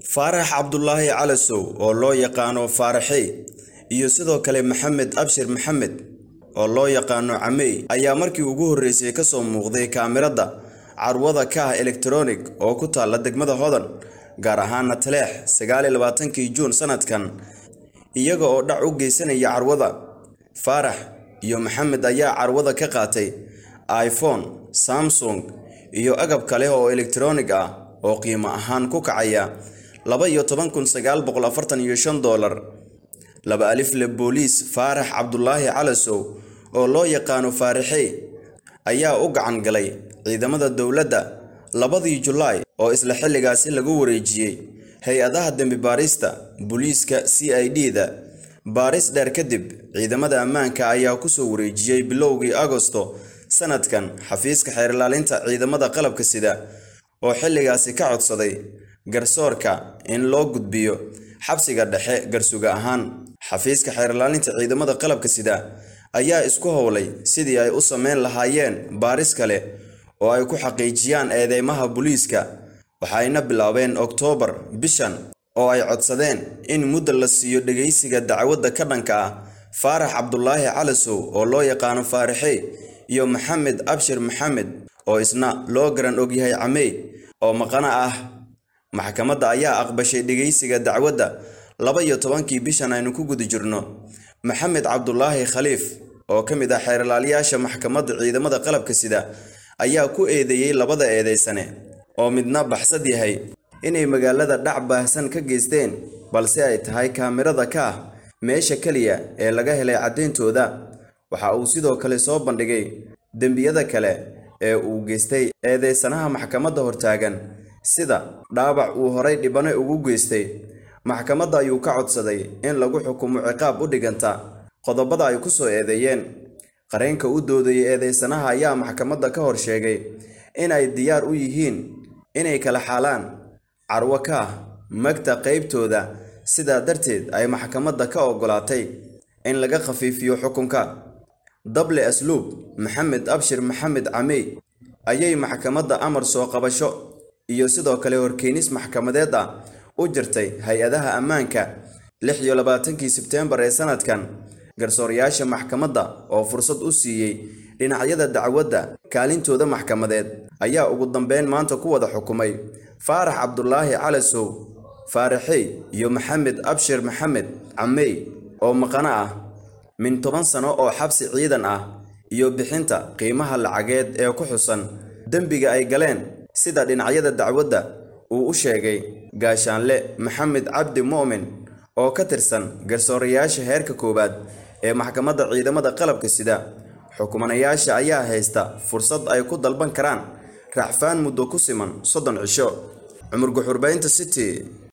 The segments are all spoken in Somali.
faarax cabdulaahi calasow oo loo yaqaano faaraxey iyo sidoo kale maxamed abshir maxamed oo loo yaqaano camey ayaa markii ugu horreysay ka soo muuqday kaamirada carwada ka ah elektronig oo ku taalla degmada hodan gaar ahaana taleex sagaal iyo labaatankii juun sanadkan iyaga oo dhac u geysanaya carwada faarax iyo maxamed ayaa carwada ka qaatay iphone samsung iyo agab kale oo elektronig ah oo qiimo ahaan ku kacaya laba iyo toban kun sagaal boqol afartan iyo shan doolar laba alifle booliis faarax cabdulaahi calasow oo loo yaqaano faaraxey ayaa u gacan galay ciidamada dowladda labadii julaay oo isla xilligaasi lagu wareejiyey hay-adaha dembi baarista booliiska c i d da baaris dheer kadib ciidamada ammaanka ayaa kusoo wareejiyey bilowgii agosto sanadkan xafiiska xeerilaalinta ciidamada qalabka sida oo xilligaasi ka codsaday garsoorka in loo gudbiyo xabsiga dhexe garsuga ahaan xafiiska xeerilaalinta ciidamada qalabka sida ayaa isku howlay sidii ay u sameyn lahaayeen baaris kale oo ay ku xaqiijiyaan eedeymaha booliiska waxayna bilaabeen oktoobar bishan oo ay codsadeen in muddo la siiyo dhegaysiga dacwadda ka dhanka ah faarax cabdulaahi calasow oo loo yaqaano faaraxey iyo maxamed abshir maxamed oo isna loo garan ogyahay camey oo maqana ah maxkamadda ayaa aqbashay dhegaysiga dacwadda laba iyo tobankii bishan aynu ku guda jirno maxamed cabdulaahi khaliif oo ka mid ah xeerlaaliyaasha maxkamadda ciidamada qalabka sida ayaa ku eedeeyey labada eedeysane oo midna baxsad yahay inay magaalada dhac baahsan ka geysteen balse ay tahay kaamirada ka ah meesha keliya ee laga helay caddayntooda waxa uu sidoo kale soo bandhigay dembiyada kale ee uu geystay eedeysanaha maxkamadda hortaagan sida dhaabac uu horay dhibane ugu geystay maxkamadda ayuu ka codsaday in lagu xukumo ciqaab u dhiganta qodobada ay ku soo eedeeyeen qareenka u doodayay eedeysanaha ayaa maxkamadda ka hor sheegay in ay diyaar u yihiin inay kala xaalaan carwo ka ah magta qaybtooda sidaa darteed ay maxkamadda ka oggolaatay in laga khafiifiyo xukunka dable asluub maxamed abshir maxamed camey ayay maxkamadda amar soo qabasho iyo sidoo kale horkeenis maxkamadeed ah u jirtay hay-adaha ammaanka lix iyo labaatankii sebteembar ee sanadkan garsoorayaasha maxkamadda oo fursad u siiyey dhinacyada dacwadda kaalintooda maxkamadeed ayaa ugu dambeyn maanta ku wada xukumay faarax cabdulaahi calasow faaraxey iyo maxamed abshir maxamed camey oo maqano ah min toban sano oo xabsi ciidan ah iyo bixinta qiimaha lacageed ee ku xusan dembiga ay galeen sida dhinacyada dacwadda uu u sheegay gaashaanle maxamed cabdi mu'min oo ka tirsan garsoorayaasha heerka koowaad ee maxkamadda ciidamada qalabka sida xukumanayaasha ayaa haysta fursad ay ku dalban karaan racfaan muddo ku siman soddon cisho cumar guxurbaynta city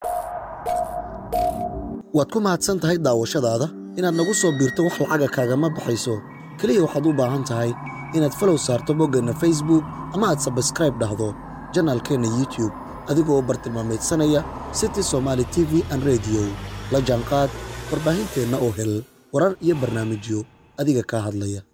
waad ku mahadsan tahay daawashadaada inaad nagu soo biirto wax lacaga kaagama baxayso keliya waxaad u baahan tahay inaad falow saarto boggeenna facebook ama aad sabskraib dhahdo janaalkeenna youtube adigoo bartilmaamaydsanaya city somaali t v an rediyo la jaanqaad warbaahinteenna oo hel warar iyo barnaamijyo adiga kaa hadlaya